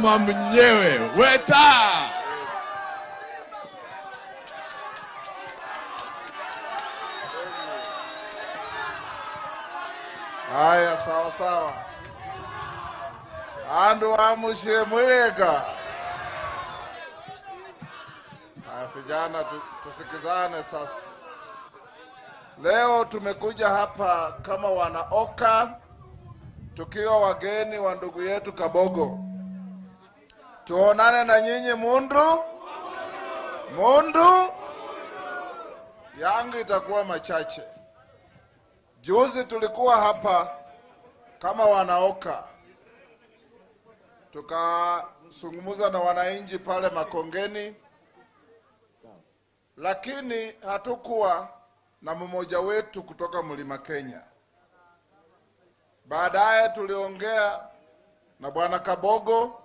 mama mwenyewe Weta. Haya, sawa sawa. Andu amushe mwiga. Haya, vijana tu, tusikizane sasa. Leo tumekuja hapa kama wanaoka tukiwa wageni wa ndugu yetu Kabogo, tuonane na nyinyi mundu mundu. Yangu itakuwa machache. Juzi tulikuwa hapa kama wanaoka, tukazungumza na wananchi pale Makongeni, lakini hatukuwa na mmoja wetu kutoka Mlima Kenya. Baadaye tuliongea na bwana Kabogo,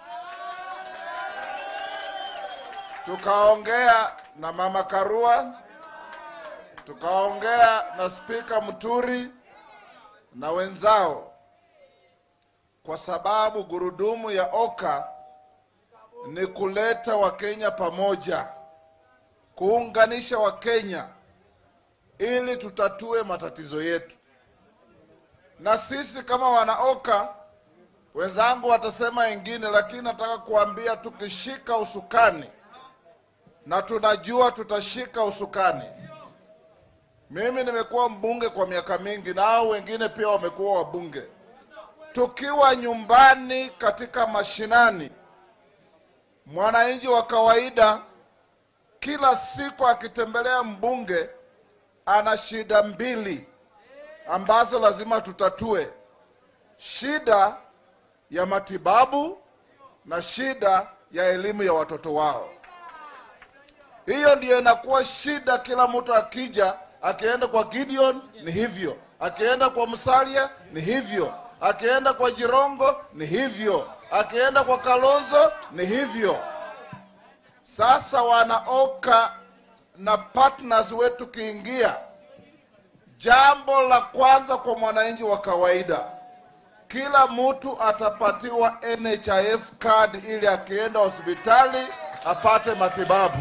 tukaongea na mama Karua, tukaongea na spika Muturi na wenzao, kwa sababu gurudumu ya Oka ni kuleta Wakenya pamoja, kuunganisha Wakenya ili tutatue matatizo yetu. Na sisi kama wanaoka, wenzangu watasema ingine, lakini nataka kuambia tukishika usukani, na tunajua tutashika usukani. Mimi nimekuwa mbunge kwa miaka mingi, na hao wengine pia wamekuwa wabunge. Tukiwa nyumbani katika mashinani, mwananchi wa kawaida kila siku akitembelea mbunge ana shida mbili ambazo lazima tutatue: shida ya matibabu na shida ya elimu ya watoto wao. Hiyo ndiyo inakuwa shida. Kila mtu akija, akienda kwa Gideon ni hivyo, akienda kwa Musalia ni hivyo, akienda kwa Jirongo ni hivyo, akienda kwa Kalonzo ni hivyo. Sasa wanaoka na partners wetu kiingia, jambo la kwanza kwa mwananchi wa kawaida, kila mtu atapatiwa NHIF card ili akienda hospitali apate matibabu.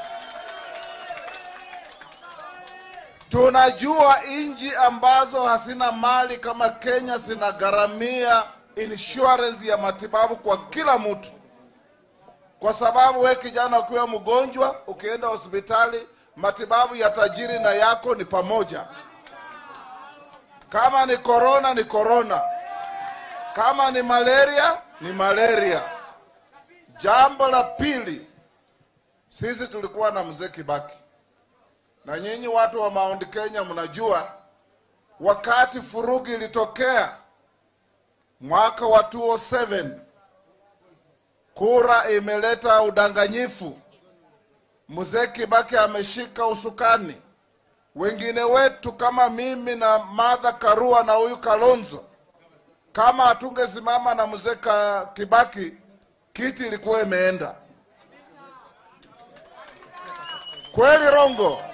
Tunajua nchi ambazo hazina mali kama Kenya zinagharamia insurance ya matibabu kwa kila mtu kwa sababu we kijana, ukiwa mgonjwa, ukienda hospitali, matibabu ya tajiri na yako ni pamoja. Kama ni korona ni korona, kama ni malaria ni malaria. Jambo la pili, sisi tulikuwa na mzee Kibaki, na nyinyi watu wa Mount Kenya mnajua wakati furugi ilitokea mwaka wa 2007 kura imeleta udanganyifu. Mzee Kibaki ameshika usukani, wengine wetu kama mimi na Martha Karua na huyu Kalonzo, kama hatungesimama na mzee Ka- Kibaki, kiti ilikuwa imeenda. Kweli rongo?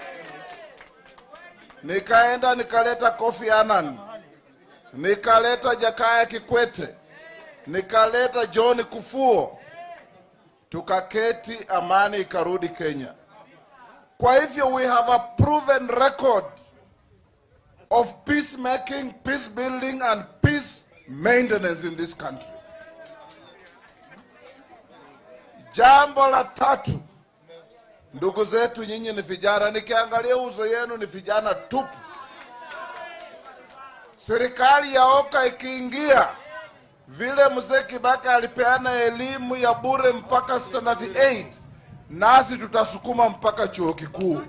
Nikaenda nikaleta Kofi Annan, nikaleta Jakaya Kikwete, nikaleta John Kufuo, tukaketi, amani ikarudi Kenya. Kwa hivyo we have a proven record of peacemaking, peace building and peace maintenance in this country. Jambo la tatu, ndugu zetu, nyinyi ni vijana, nikiangalia uso yenu ni vijana tupu. Serikali ya Oka ikiingia vile mzee Kibaki alipeana elimu ya bure mpaka standard 8 nasi tutasukuma mpaka chuo kikuu.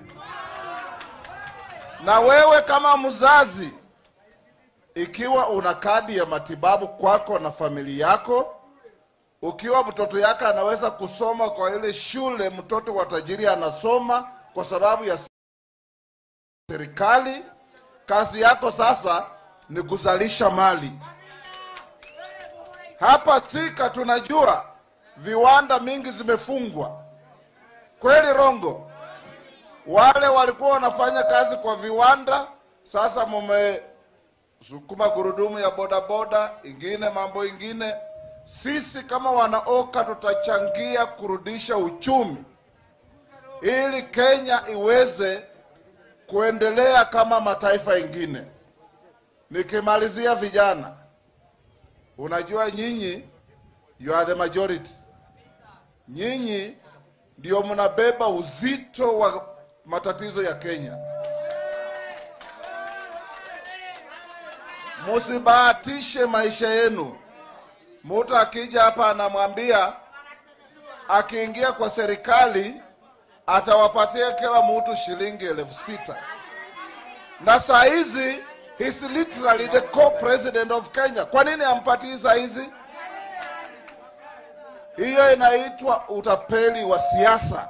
Na wewe kama mzazi, ikiwa una kadi ya matibabu kwako na familia yako, ukiwa mtoto yake anaweza kusoma kwa ile shule mtoto wa tajiri anasoma kwa sababu ya serikali, kazi yako sasa ni kuzalisha mali. Hapa Thika tunajua viwanda mingi zimefungwa, kweli rongo? Wale walikuwa wanafanya kazi kwa viwanda, sasa mumesukuma gurudumu ya bodaboda ingine, mambo ingine. sisi kama wanaoka tutachangia kurudisha uchumi ili Kenya iweze kuendelea kama mataifa mengine. Nikimalizia vijana, unajua nyinyi you are the majority, nyinyi ndio mnabeba uzito wa matatizo ya Kenya. Musibahatishe maisha yenu. Mtu akija hapa anamwambia akiingia kwa serikali atawapatia kila mtu shilingi elfu sita na saa hizi he's literally the co-president of Kenya. Kwa nini ampatii saa hizi? Hiyo inaitwa utapeli wa siasa.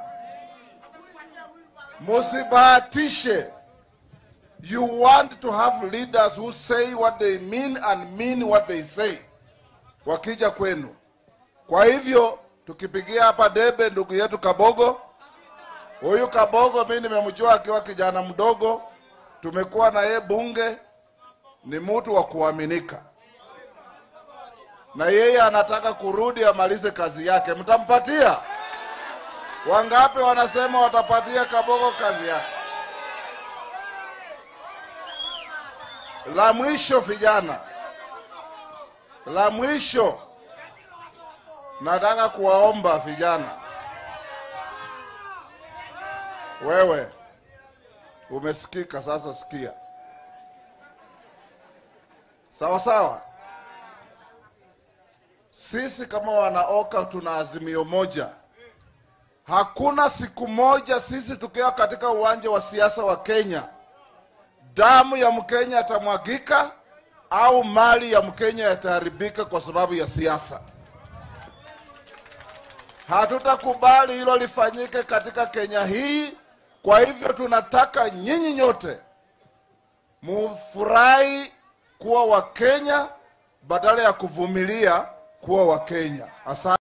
Musibahatishe. You want to have leaders who say what they mean and mean what they say wakija kwenu. Kwa hivyo tukipigia hapa debe ndugu yetu Kabogo, huyu Kabogo mi nimemjua akiwa kijana mdogo, tumekuwa na yeye bunge, ni mtu wa kuaminika, na yeye anataka kurudi amalize kazi yake. Mtampatia? Wangapi wanasema watapatia Kabogo kazi yake? La mwisho vijana, la mwisho nataka kuwaomba vijana, wewe umesikika, sasa sikia sawa sawa. Sisi kama wanaoka tuna azimio moja. Hakuna siku moja sisi tukiwa katika uwanja wa siasa wa Kenya damu ya Mkenya yatamwagika au mali ya Mkenya yataharibika kwa sababu ya siasa. Hatutakubali hilo lifanyike katika Kenya hii. Kwa hivyo tunataka nyinyi nyote mufurahi kuwa Wakenya badala ya kuvumilia kuwa Wakenya. Asante.